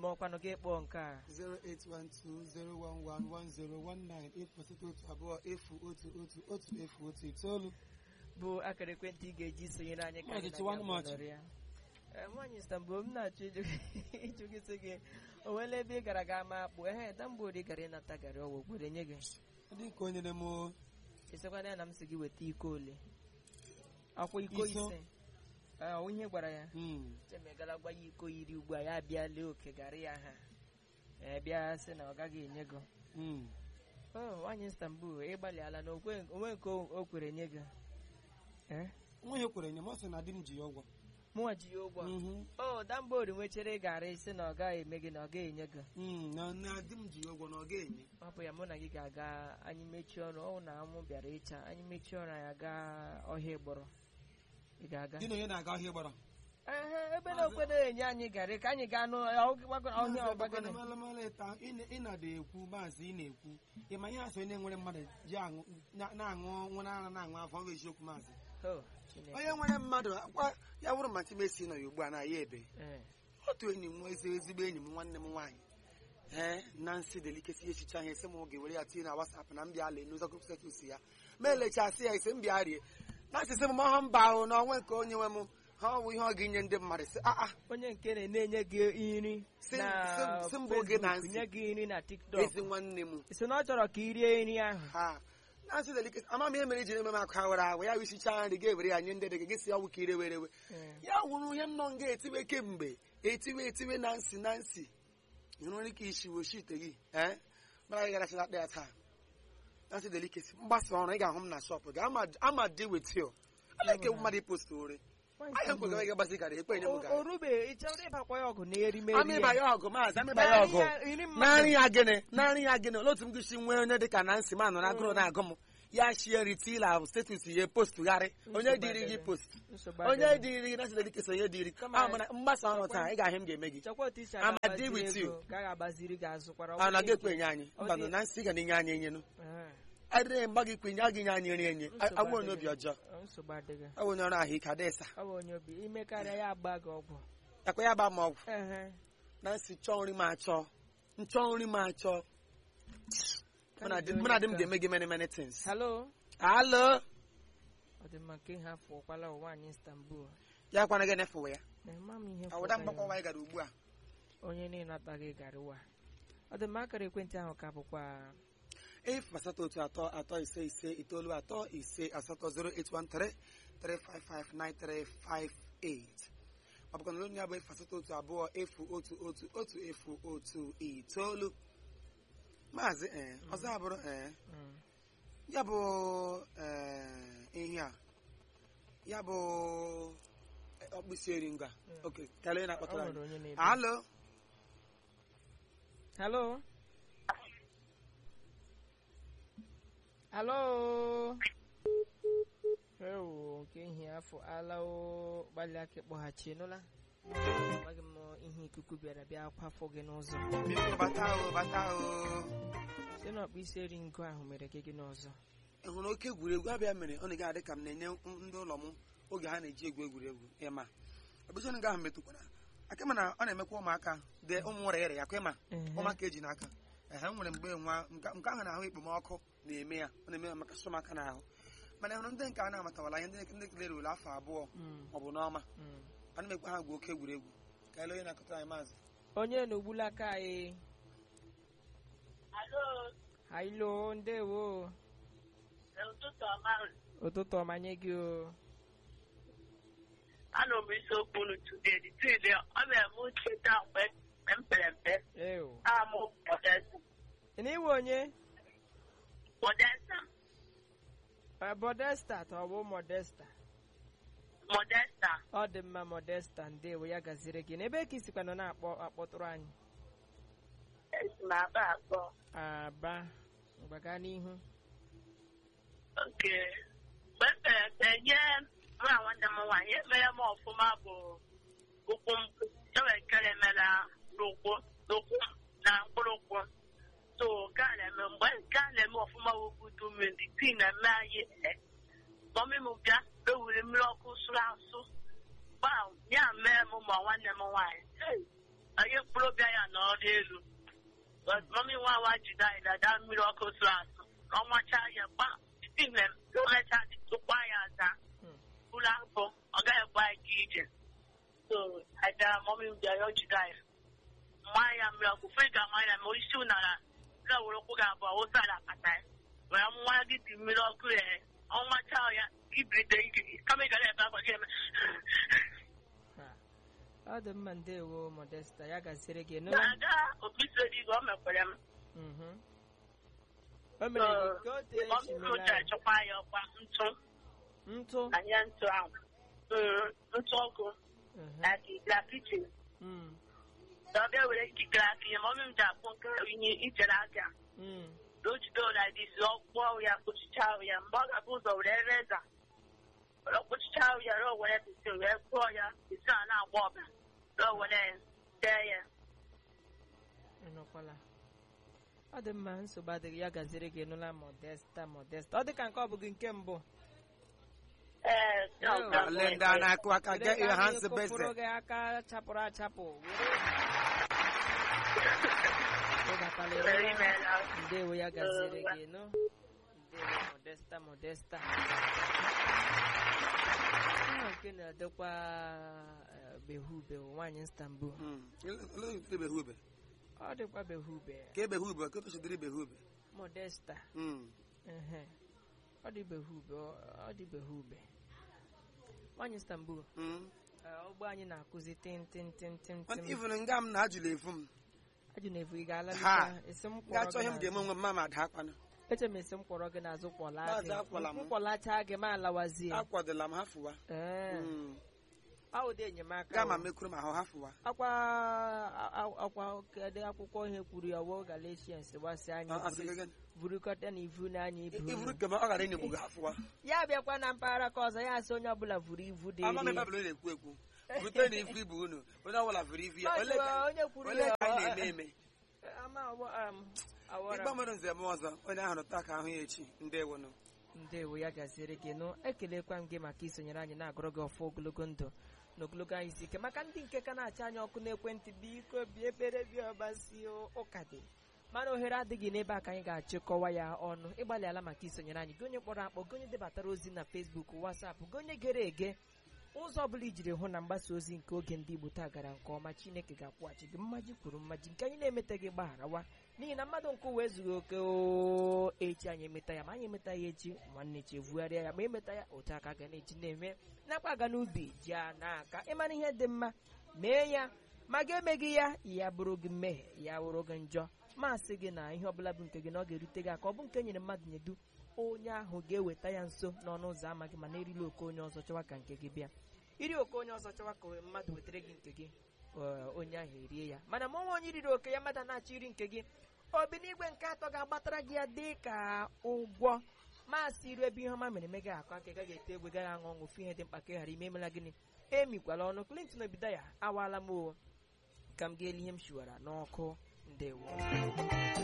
ọkwanụ gị kpọọ nke a 08120111019 ịkpọsịta otu abụọ efu otu otu otu efu otu itoolu bụ akara ekwentị ị ga-eji sonyere anyị ka Maazị anyị Tiwanụ na-aga Machi. bọọlụ ya. Ee, nwaanyị Istanbul m na-achọ ịjụ ịjụ gị sị gị o nwere ebe ị gara ga ama akpụ ehe damgbori gara ịnata garị ọwụ gwere nye gị dị ka onye na-eme o- isekwana ya na m sị gị weta iko ole akwa iko Iso. ise Ee, ọ ihe gwara ya Mm. chemegala gwa ya iko iri ugbu a ya bịa lee oke garị ya ha ee bịa sị na ọ gaghị enye gị Mm. o nwaanyị Istanbul ịgbalịala na okwe- onwe nke o o kwere nye gị ee nwa ihe kwere nye m ọ sị na di m ji ya ụgwọ mụnwa ji ya ụgwọ Mhm. o dambori nwechere garị sị na ọ gaghị eme gị na ọ gaghị enye gị Mm, na na di m ji ya ụgwọ na ọ ga-enye hapụ ya mụ na gị ga-aga anyị mechie ọrụ ọ na anwụ bịara ịcha anyị mechie ọrụ anyị aga ọhịa ịgbọrọ ị ga-aga di na onye na-aga ọhịa gbara Ehe, ebe na okwedo enye anyị garị ka anyị gaa n'ọhịa ọhịa ọgbagịnị malamala ịta ị na-ada ekwu maazị ị na-ekwu ị ma ihe asọ onye nwere mmadụ ji aṅụ na- na-aṅụ nwere ara na-aṅụ afọ ọ bụ eziokwu maazị Oh, Chineke. onye nwere mmadụ akwa ya wụrụ ma timesi nọ ya ugbu a na ya ebe Eh, otu enyi m ezi ezigbo enyi m nwanne m nwaanyị ee Nancy delikesi echicha ihe esi m oge were ya tinye na WhatsApp na mbịa ala n'ụzọ group status ya ma elechasị ya ise mbịa rie Nancy sị m ma ọha mba ahụ na onwe nke onye nwe m ha ọwụ ihe ọ ga-enye ndị mmadụ sị a a onye nke na-enye gị nri Si- na si- si mbụ gị na Facebook, nsị. nye gị nri na TikTok ezi nwanne m si na ọ chọrọ ka i rie nri ahụ ha Nancy delikesi ama m ihe mere iji eme m akụ awara awa ya wisicha nri ga-ewere ya nye ndị dị gị gị si ọwụ ka ire were we Eh, ya wụrụ ihe nnọọ nga etiwe kemgbe etiwe etiwe na nsi na nsi ịhụrụ ike ishiwe oshi ite gị ee mara gị garachara akpa ya taa na nsị delikesi mgbasa ọrụ ị ga-ahụ m na shọpụ gị ama ama dị wit you ala ike mmadụ ipost ore nwaanyị ahịa Istanbul, nkwe gị gbasi gara ekpe nye m o- gara o rube ị chọrọ ịbakwa ya ọgụ na erimeri amịba ya ọgụ maazị amịba ya Naanị ọgụ ya- iri mmadụ. narị ya gịnị narị ya gịnị olee otu m gịsi nwee onye dịka na nsị ma nọ na agụrụ na-agụ m ya shie ritila status ya postụgharị onye dịrị gị post nsogbu onye adịghị. dịrị gị na nsị delikesi onye dịrị Kama- ama na mgbasa ọrụ taa ị ga-ahụ m ga-eme gị chekwa otu isi I'm a aga deal with agbaziri you. ego ka a ga-agbaziri gị azụkwara a na ọbụla gị ekwe ike. enye anyị Ọ mba dị- nọ na nsị ga na-enye anyị enyenu Eh, adịrị mgba gị kwenye a gị nye anyị nri enye nsogbu awụ onye obi adịghị. ọjọọ Ọ, nsogbu adịghị awụ onye ọrụ ahụ ike adịsa ọ bụ onye obi ime karịa ya agba gị ọgwụ yakwa ya ba ma ọgwụ Ehe. na nsị chọọ nri m achọ nchọ nri m achọ Ka mụ na anyị di dị mụ na di m onye ga-eme gị many many things Hello alo ọ dị mma nke ha fụkwala nwaanyị Istanbul ya kwana gị nefuwe ya na-ema m ihe awụda fụkwa mgbakwa ya. anyị gara ugbu a onye na-enataghị garịwa ọ dị mma akara ekwentị ahụ ka bụkwa efu asatọ otu atọ atọ ise ise itoolu atọ ise asatọ 0813 3559358 ọ bụkwa na onye ya bụ efu asatọ otu abụọ efu otu otu otu efu otu itoolu maazị ee ọzọ abụrụ ee mm, ya bụ ee ihe a ya bụ ọkpụisi eri ngwa Mm. oke kelee na ọ akpọtara nwere anyị onye na-ebi alo Hello Hello ewo nke ihe afọ ala o gbalịa ka ịkpọghachi nụla amaghị m ihe ikuku bịara bịa kwafọ gị n'ụzọ biko bata o bata o si na ọkpụ isi eri ngo ahụ mere gị gị n'ọzọ ị hụrụ oke egwuregwu abịa mere ọ na-ga adị ka m na-enye ndị ụlọ m oge ha na-eji egwu egwuregwu ịma ọbụzi onye ahụ metụkwara aka ma na ọ na-emekwa ụmụaka dị ụmụ nwere ere ya kwa ịma Ehe. ụmụaka eji n'aka ehe m nwere mgbe nwa nke nke ahụ na-ahụ ekpomọkụ na-eme ya ọ na-eme ya maka sụmaka n'ahụ mana ị hụrụ ndị nke a na-amatawala ihe ndị ndị kelere ule afọ abụọ Mm, ọ bụ n'ọma mm. ana m ekwe ha gwa oke egwuregwu ka ele onye na-akọtara anyị maazị onye na-ogbula aka anyị Alo, hailo ndewo ụtụtụ ọma. ụtụtụ ọma nye gị o Anọ m isiokwu unu today. The truth is, ọ mere m cheta mgbe mgbe m pere mpe. ewo Amụ Modesta. ị na iwe onye Modesta. Eh, Modesta ka ọ bụ Modesta Modesta. ọ dị mma Modesta ndewo ya gaziri gị n'ebe ka isikwa nọ na-akpọ akpọtụrụ anyị Esi m aba abụọ. aba mgbaga n'ihu Oke. Mgbe m pere mpe, nye nwa nwanne m nwaanyị emere m ọfụma bụ ụkwụ m. Enwere nkere mere n'ụkwụ n'ụkwụ m na mkpụrụ ụkwụ. So, nke a na-eme mgbe nke a na-eme ọfụma wubudu mmiri, tii na-eme anyị ee. mọmị m bịa ewuri mmiri ọkụ sụrụ asụ gbaa ya mee m ma nwanne m nwaanyị Hey! anyị mkpụrụ obi anyị n'ọrụ elu mami nwa nwa jide anyị dada mmiri ọkụ sụrụ asụ ọnwacha ya gba ime omecha tụkwa ya aza Hmm. ụlọ afọ ọ gaghị gba anyị ga ije so anyị gara mami m bịa ya ọ jide anyị mma ya mmiri ọkụ fe ga ama ya ma isi ụnara ga were ụkwụ ga abụọ wụsa ala akpata ya were nwa gị dị mmiri ọkụ ya ọnwacha ya ibrite ike kama ị gara ebe akwa gị eme Ha. ọ dị mma ndewo modesta ya gasịrị gị nụ na-aga okpisi odigo o mekwere m Mhm. o mere gị ka o tee echi mere ọmụrụ anyị. chọkwa ya ọkwa ntụ ntụ anya ntụ ahụ Mm, ntụ ọkụ Mhm. na na kichin Mm. na ọbịa were ikikere aka ihe ma ọmị m ji akpụ nke inye ichere aka Mm. na o jide ụlọ dịsi ọkpụọ ya kpochicha ahụ ya mgbe ọ ga-abụ ụzọ were reza were kpochicha ahụ ya rụọ were bisi wee kpụọ ya bisi a na-agba ọbara rụọ were tee ya Ị nụkwala ọ dị mma nsogbu adịghị ya gaziri gị nụla modesta modesta ọ dị ka nke ọ bụghị nke mbụ ee Ew. ọ ga- Ole ndị a na-akụ aka Were get ka your anyị hands kụpụrụ busy. gị aka chapụrụ achapụ were Ịgakwala ịrụ Very ya. well. ndewo ya gaziri gị nụ ndewo modesta modesta Ihe nke na-adịkwa eh, behube nwaanyị Istanbul Mm. Ole otu behube? ọ dịkwa behube Ka ebehube, ka otu chidiri behube. modesta Mm. ehe. ọ dị behube ọ ọ dị behube nwaanyị Istanbul Mm. eh, ụgbọ anyị na-akụzi tin tin tin tin Mana tin even nga m na ajụla efu m. ajụ na-efu ị ga-ala Ha. leta esi m kwọrọ Ga-achọ gị ihe m ga-eme n'azụ. onwe m ma ma ada akwana. eche m esi m kwọrọ gị n'azụ kwọla Maazị gị akwọla m. m kwọlacha gị ma alawazie Akwadola m hafụwa. ee Mm. ọ ụdị enyemaka Gaa ma o. mekwuru m ahụ hafụwa. akwa a- a- akwa kedu akwụkwọ ihe kwuru ya wo galatians gbasị anyị A- asị gị gịnị? vurukọta na ivu n'anya ibu I- unu. Ivuru kema ọ gara ịnyegbu gị hafụwa. ya bịakwa na mpaghara ka ọzọ ya asị onye ọbụla vuru ivu dị Ama m iri ebe ọbụla ị na-ekwu ekwu. Bute na ifu ibu unu. Onye ọbụla vụrụ ifu ya. Maazị, Ole ka onye kwuru ole ya ka anyị ọ- na-eme eme? ama ọgbọ- um, awara Ịgba mmadụ nze m ọzọ. Onye ahụ taa ka ahụ ya echi. Ndewo nụ. ndewo ya gaziere gị nụ ekelekwa m gị maka isonyere anyị na-agụrụ gị ọfọ ogologo ndụ na ogologo anyị isi ike maka ndị nke ka na-acha anya ọkụ n'ekwentị biko bie ekpere bịa ọbasi ụka dị mana ohere adịghị n'ebe a ka anyị ga-achịkọwa ya ọnụ ịgbalịala maka isonyere anyị gị onye kpọrọ akpọ gị onye debatara ozi na fesbuk wasapụ gị onye gere ege ụzọ ọbụla ijiri hụ na mgbasa ozi nke oge ndị igbo taa gara nke ọma chineke ga-akwụghachi gị mmaji kwuru mmaji nke anyị na-emetaghị gbagharawa n'ihi na mmadụ nke ụwa ezughị oke o echi anyị emeta ya ma anyị emeta ya echi nwanne chi evugharịa ya ma emeta ya otu aka ga na-eji na-eme nakwa aga n'ubi ji a n'aka ịmara ihe dị mma mee ya ma ga emeghị ya ya bụrụ gị mmehie ya wụrụ gị njọ masị gị na ihe ọbụla bụ nke gị na ọ ga-erute gị aka ọ bụ nke nyere mmadụ nyedu onye ahụ ga-eweta ya nso n'ọnụ ụzọ ama gị mana erila oke onye ọzọ chọwa ka nke gị bịa iri oke onye ọzọ chọwa ka mmadụ wetara gị nke gị ee, onye ahụ erie ya mana ma ọnwa onye riri oke ya mmadụ na-achọ iri nke gị obi n'igwe nke atọ ga-agbatara gị ya dị ka ụgwọ masị iru ebe ihe ọma mere eme gị akụ aka ị gaghị ete egwe gaghị aṅụ ọṅụ ofu ihe dị mkpa ka ị ghara ime emela gịnị emikwala ọnụ Clinton obido ya awaala m o ka m ga-eli ihe m shiwara n'ọkụ ndewo